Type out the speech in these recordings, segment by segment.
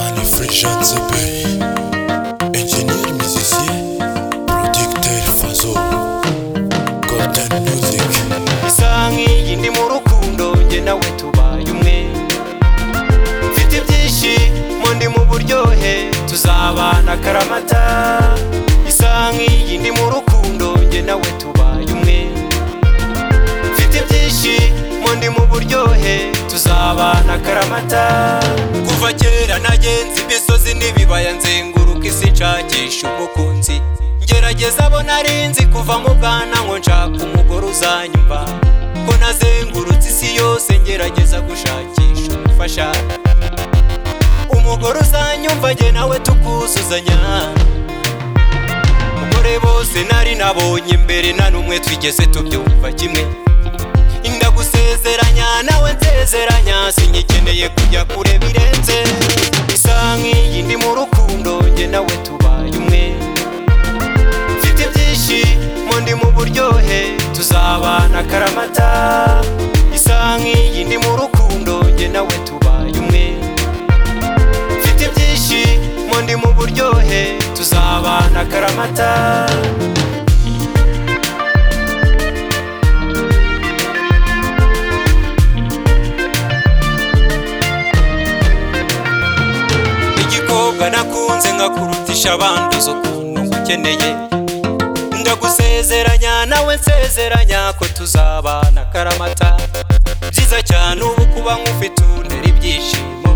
Agent Zapay, ingénieur musicien, producteur Fazo, Golden Music. isa nk'iyi ndi mu rukundo njye nawe tubaye umwe mfite ibyishimo ndi mu buryohe tuzabana akaramata isa nk'iyi ndi mu rukundo njye nawe tubaye umwe mfite ibyishimo ndi mu buryohe tuzabana akaramata kuva kera nagenze imisozi n'ibibaya nzenguruka isi nshakisha umukunzi ngerageza abo nari nzi kuva mu bwana ngo nshaka umugore uzanyumva ko nazengurutse isi yose ngerageza gushakisha umufasha umugore uzanyumva jye nawe tukuzuzanya umugore bose nari nabonye mbere na n'umwe twigeze tubyumva kimwe ndagusezeranya nawe nsezeranya singikeneye kujya kure birenze isa nk'iyi ndi mu rukundo njye nawe tubaye umwe mfite ibyishimo ndi mu buryohe tuzabana akaramata isa nk'iyi ndi mu rukundo njye nawe tubaye umwe mfite ibyishimo ndi mu buryohe tuzabana akaramata igikobwa nakunze nkakurutisha abandi uzi ukuntu ngukeneye ndagusezeranya nawe nsezeranya ko tuzabana akaramata byiza cyane ubu kuba nk'ufite untera ibyishimo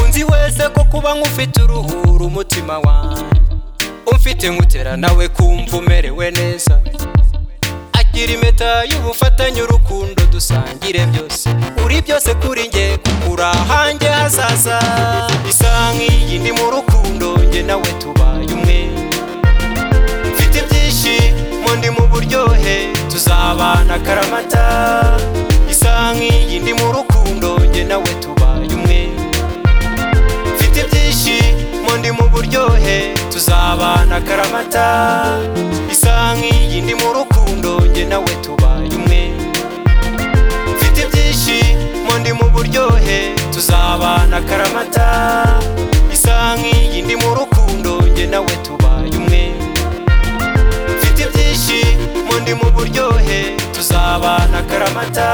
unzi wese ko kuba nk'ufite uruhura umutima wawe umfite nkutera nawe kumva umerewe neza agira impeta y'ubufatanye urukundo dusangire byose uri byose kuri njye kuko uri ahanjye hazaza isa nk'iyi ndi mu rukundo njye nawe tubaye umwe mfite ibyishimo ndi mu buryohe tuzabana akaramata isa nk'iyi ndi mu rukundo njye nawe tubaye umwe mfite ibyishimo ndi mu buryohe tuzabana akaramata isa nk'iyi ndi mu rukundo njye nawe tubaye umwe mfite ibyishimo ndi mu buryohe tuzabana akaramata isa nk'iyi ndi mu rukundo njye nawe tubaye umwe mfite ibyishimo ndi mu buryohe tuzabana akaramata